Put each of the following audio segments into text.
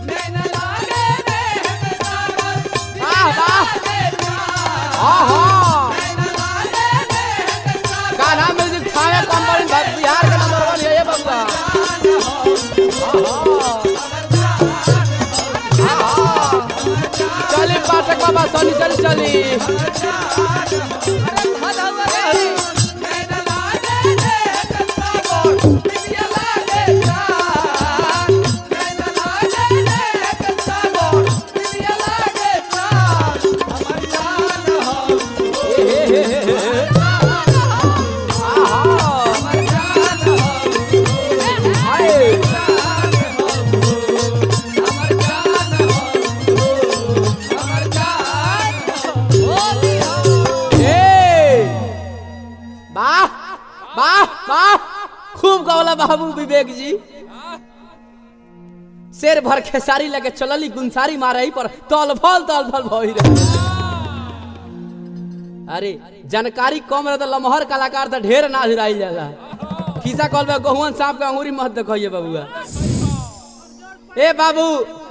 वाह वाह हाँ हाँ कान्हा म्यूजिक थाने कंपनी भ- बिहार का नंबर वन है ये बबुआ हाँ, हाँ। चली पाठक बाबा सोनी चली चली हे, हे, हे, हे, हे। आहा। हाय। ए! वाह वाह वाह खूब गौला बाबू विवेक जी शेर भर खेसारी लगे चलली गुंसारी मारही पर तल फल तल फल भई रहे अरे जानकारी कम रहे तो लमहर कलाकार तो ढेर ना हिराई जाला खिसा कल में गहुवन सांप के अंगूरी मत देखिए बबुआ ए बाबू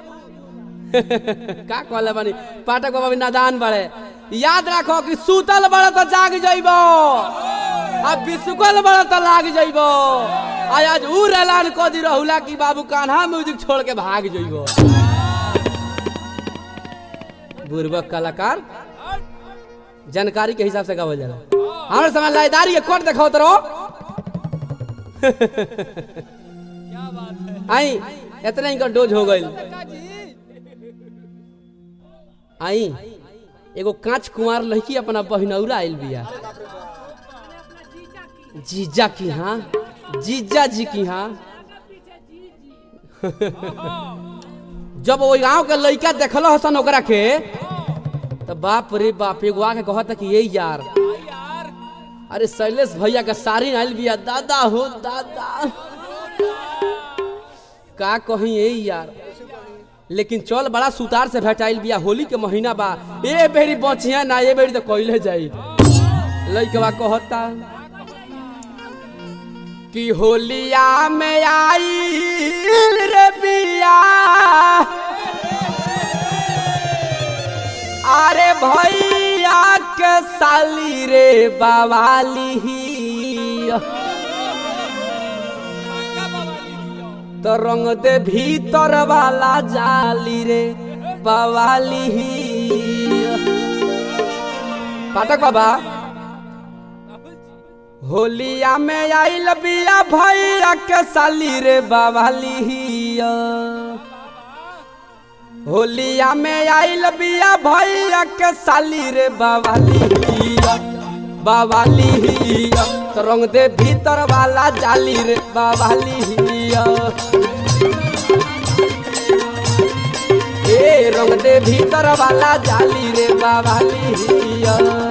का कहले बानी पाठक बाबा भी नादान बड़े याद रखो कि सूतल बड़े तो जाग जइबो आ बिसुकल बड़े तो लाग जइबो आ आज उ ऐलान क दी रहुला कि बाबू कान्हा म्यूजिक छोड़ के भाग जइबो बुर्बक कलाकार जानकारी के हिसाब से गावल जाला हमारे समय लाइदारी है कोट देखाओ तरो आई इतना इनका डोज हो गई आई एगो कांच कुमार लड़की अपना बहिनौरा आइल बिया जीजा की हाँ जीजा जी की हाँ जब वो गांव के लड़का देखल हसन ओकरा के तो बाप रे बाप एगो आके कहता कि ये यार अरे शैलेश भैया का सारी आइल बिया दादा हो दादा का कहीं ये यार लेकिन चल बड़ा सुतार से भेटाइल बिया होली के महीना बा ए बेरी बचिया ना ए बेरी तो कइले जाई लइकवा कहता कि होलिया में आई रे बिया अरे भैया के साली रे बवाली तो रंग दे भीतर वाला जाली रे बवाली पाठक बाबा होलिया में आइल बिया भैया के साली रे बवाली होलिया में आइल बिया भैया के साली रे बवाली बवाली तो रंग दे भीतर वाला जाली रे बवाली ए रंग दे भीतर वाला जाली रे बवाली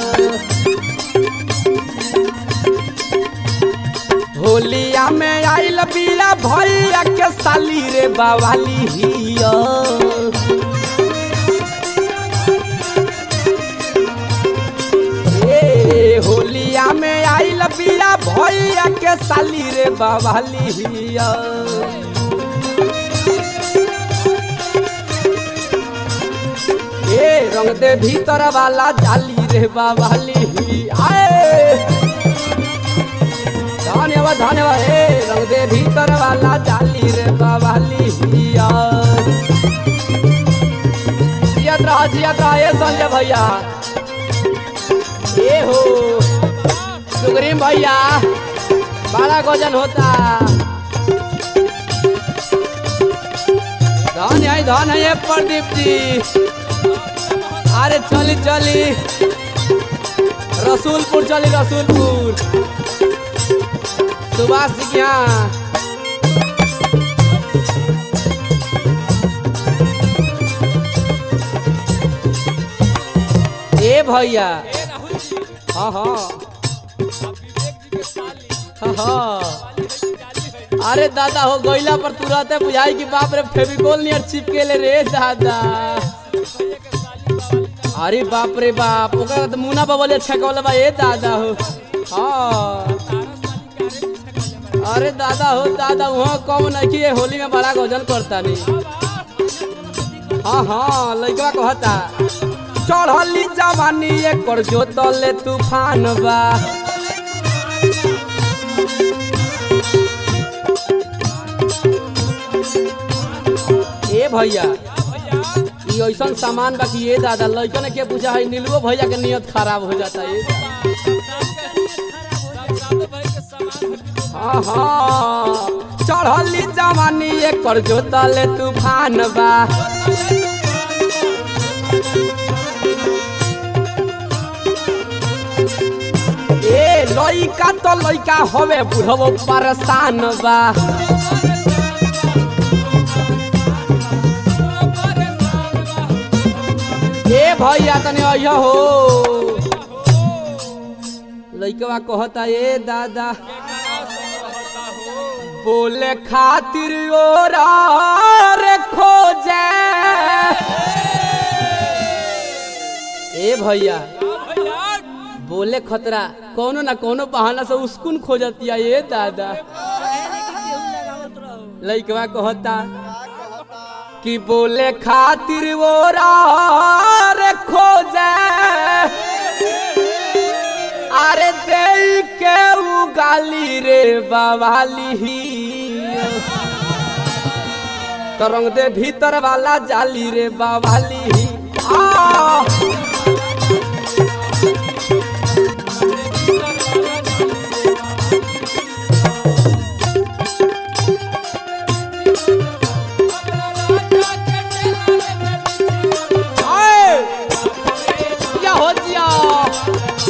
होलिया में आइल बिया भैया के साली रे बवाली हिया ए होलिया में आइल बिया भैया के साली रे बवाली हिया ए रंग दे भीतर वाला जाली रे बवाली आए धन्यवाद धन्यवाद हे रंग दे भीतर वाला जाली रे बवाली हिया जियत रहा जियत रहा ए संजय भैया ए हो सुग्रीम भैया बड़ा गजन होता धन है धन है ये प्रदीप जी अरे चली चली रसूलपुर चली रसूलपुर सुभाष जी के यहाँ ए भैया हाँ हाँ हाँ हाँ अरे दादा हो गईला पर तुरंत बुझाई कि बाप रे फेविकोल नियर चिपके ले रे दादा अरे बाप रे बाप ओकरा तो मुना बबलिया छकवले बा ए दादा हो हाँ अरे दादा हो दादा वहाँ कम नहीं कि ये होली में बड़ा गजल करता नहीं हाँ हाँ लइकवा कहता चढ़ली जवानी एकर जोतले तूफान बा ए भैया ई ऐसन सामान बा कि ये दादा लइकन के पूछा है नीलुओ भैया के नियत खराब हो जाता है हाँ हाँ चढ़ली जवानी एकर जोतले तूफान बा ए लइका तो लइका हवे बुढ़बो परेशान बा ए भैया तने अइह हो लइकवा कहता ए दादा बोले खातिर ओरा रे खोजे ए भैया बोले खतरा कोनो ना कोनो बहाना से उस्कुन खोजतिया ये दादा लइकवा कहता कि बोले खातिर वो रे खोजे अरे दे के उगाली रे बवाली तरंग दे भीतर वाला जाली रे बवाली आ आए! क्या हो जिया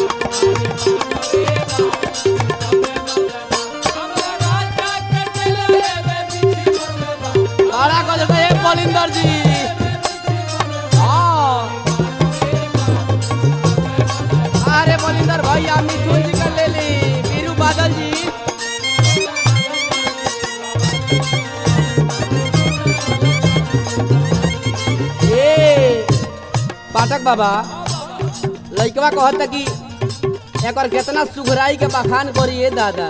बड़ा को देता है बलिंदर जी हाँ। अरे बलिंदर भैया मिथुन जी का ले ली वीरू बादल जी ए पाठक बाबा लइकवा कहता कि एकर केतना सुघराई के बखान करिए दादा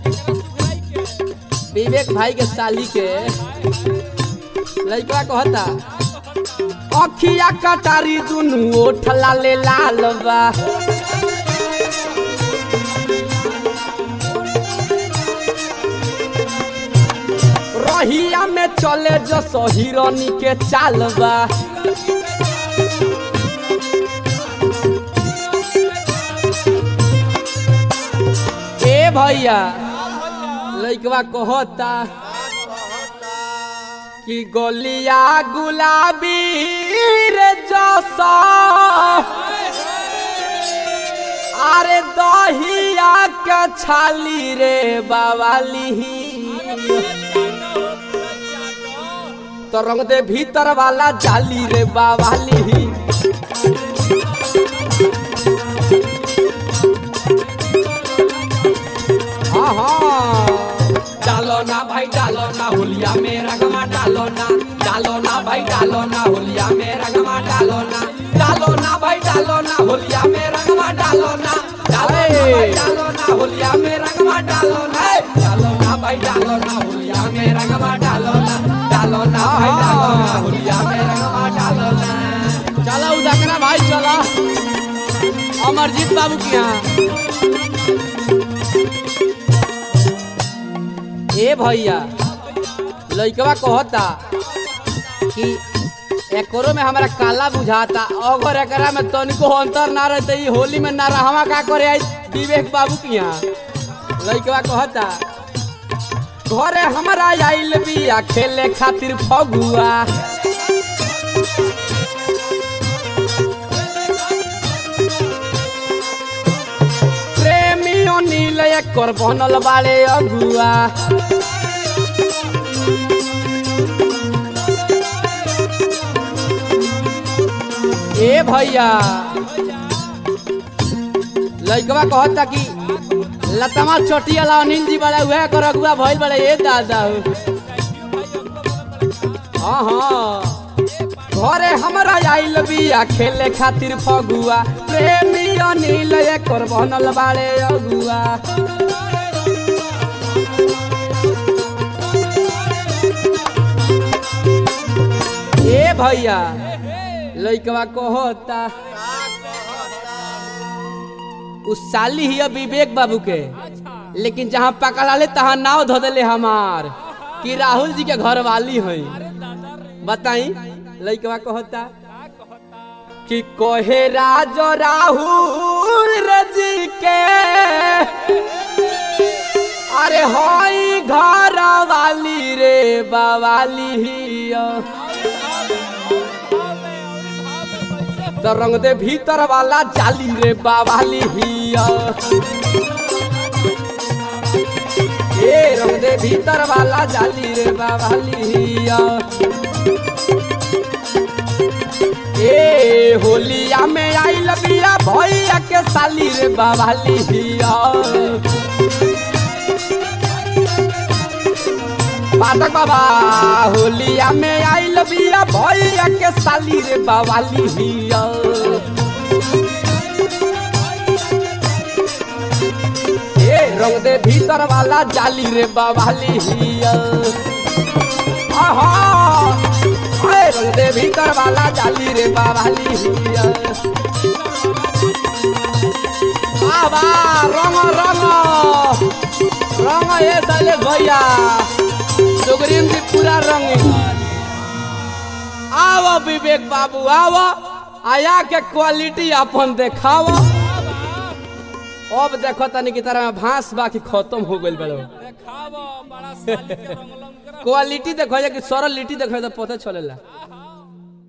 विवेक भाई के साली के लइकवा कहता अखिया कटारी दुनु ओठ लाले लाल बा रहिया में चले जो सहिरनी के चाल बा ए भैया लइकवा कहता कि गोलिया गुलाबी रे जसा अरे दहिया के छाली रे बावाली तो रंग दे भीतर वाला जाली रे बावाली हाँ हाँ डालो ना भाई डालो ना होलिया मेरा गमा डालो ना डालो ना भाई डालो ना होलिया मेरा गमा डालो ना डालो ना भाई डालो ना होलिया मेरा गमा डालो ना डालो ना भाई डालो ना होलिया मेरा गमा डालो ना डालो ना भाई डालो ना होलिया मेरा गमा डालो ना डालो ना भाई डालो ना होलिया मेरा गमा डालो ना चला उदाकरा भाई चला अमरजीत बाबू की यहाँ ए भैया लइकवा कहता कि एकरो में हमारा काला बुझाता अगर एकरा में तनिको अंतर ना रहते ई होली में ना रहवा का करे आई विवेक बाबू की यहाँ लइकवा कहता घरे हमारा आइल बिया खेले खातिर फगुआ प्रेमी अनिल एकर बनल बाड़े अगुआ ए भैया लइकवा कहता कि लतमा छोटिया ला अनिल जी बड़ा उहे कर अगुआ भइल बड़े ए दादा हाँ हाँ घरे हमरा आइल बिया खेले खातिर फगुआ प्रेमी अनिल एकर बनल बाड़े अगुआ ए भैया लइकवा कहता उ साली ही विवेक बाबू के लेकिन जहाँ पकड़ा ले तहाँ नाव धो देले हमार कि राहुल जी के घर वाली है बताई लइकवा कहता कि कहे राजो राहुल रजी के अरे हई घर वाली रे बवाली हिया तो रंग दे भीतर वाला जाली रे बावाली हिया ए रंग दे भीतर वाला जाली रे बावाली हिया ए होलिया में आइल बिया भैया के साली रे बावाली हिया पाठक बाबा होलिया में आइल बिया भैया के साली रे बावाली हिया ए रंग दे भीतर वाला जाली रे बावाली हिया आहा ए रंग दे भीतर वाला जाली रे बावाली हिया बाबा रंग रंग रंग ए साले भैया सुग्रीव जी पूरा रंग आओ विवेक बाबू आओ आया के क्वालिटी अपन देखाओ अब देखो तनी की तरह भांस बाकी खत्म हो गइल बड़ो देखाव बड़ा साली के रंगलम करा क्वालिटी देखो जे कि सरल लिट्टी देखो तो पता चलेला